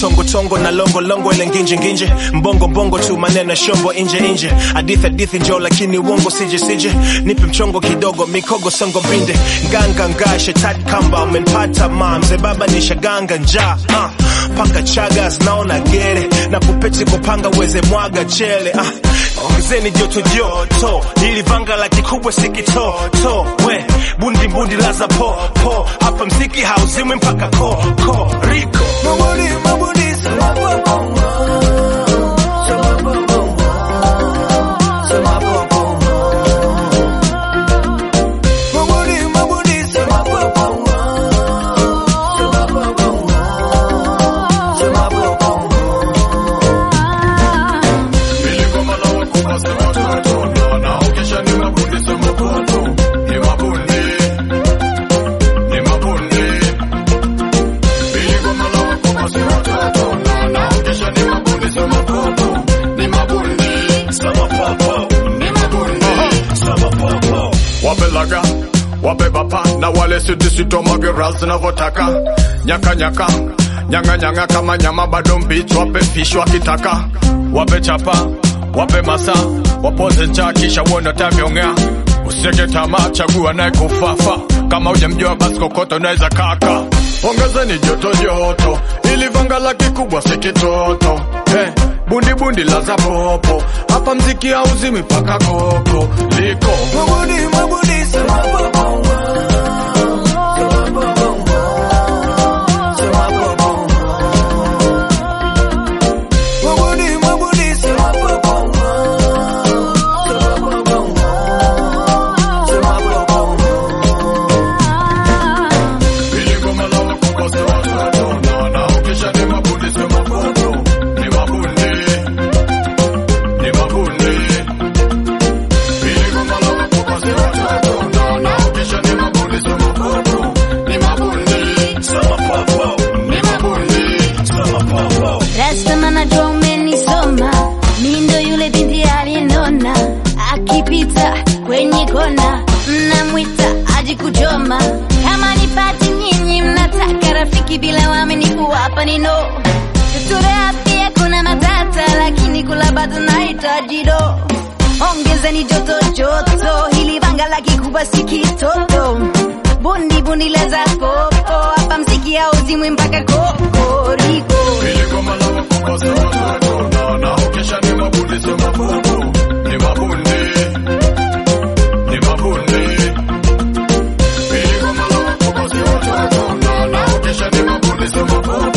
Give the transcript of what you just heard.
tongo tongo na longo longo ile nginje nginje mbongo mbongo tu maneno shombo inje inje hadithi hadithi njoo lakini uongo sije sije nipe mchongo kidogo mikogo songo mbinde nganga nga shetani kamba umenipata ma mzee baba nishaganga njaa uh, paka chaga zinaona gere na kupeti kupanga uweze mwaga chele uh, ongezeni joto joto ili vanga la kikubwa sikitoto we bundi bundi laza po po hapa mziki hauzimwi mpaka ko ko riko Mabudi, mabudi, sema popo. Sema popo. Sema popo. Mabudi, mabudi, sema popo. Sema popo. Sema popo. sama popo sama popo wape laga wape bapa na wale sitisitomagira zinavyotaka nyaka nyaka nyanga nyanga kama nyama bado mbichi wape fish wakitaka wape chapa wape masa wapoze njaa kisha uone tavyongea usieke tamaa chagua naye kufafa kama ujamjua basi kokoto unaweza kaka ongezeni joto joto ili vanga la kikubwa si kitoto hey, bundi bundi la za popo hapa mziki hauzimi paka koko liko Mabudi, mabudi, sema popo. Sema popo. Sema popo. Mabudi, mabudi, sema popo. Sema popo. Sema popo. sama popo sama popo Rasta najua umenisoma, mi ndo yule binti aliyenona, akipita kwenye kona mnamwita aji kuchoma. Kama nipati nyinyi mnataka rafiki bila waaminifu, hapa ni no. Tuturea pia kuna matata, lakini kula bado nahitaji do. Ongezeni joto joto, hili vanga la kikubwa si kitoto. Bundi bundi leza popo, hapa mziki hauzimwi mpaka kokoriko. Ni mabundi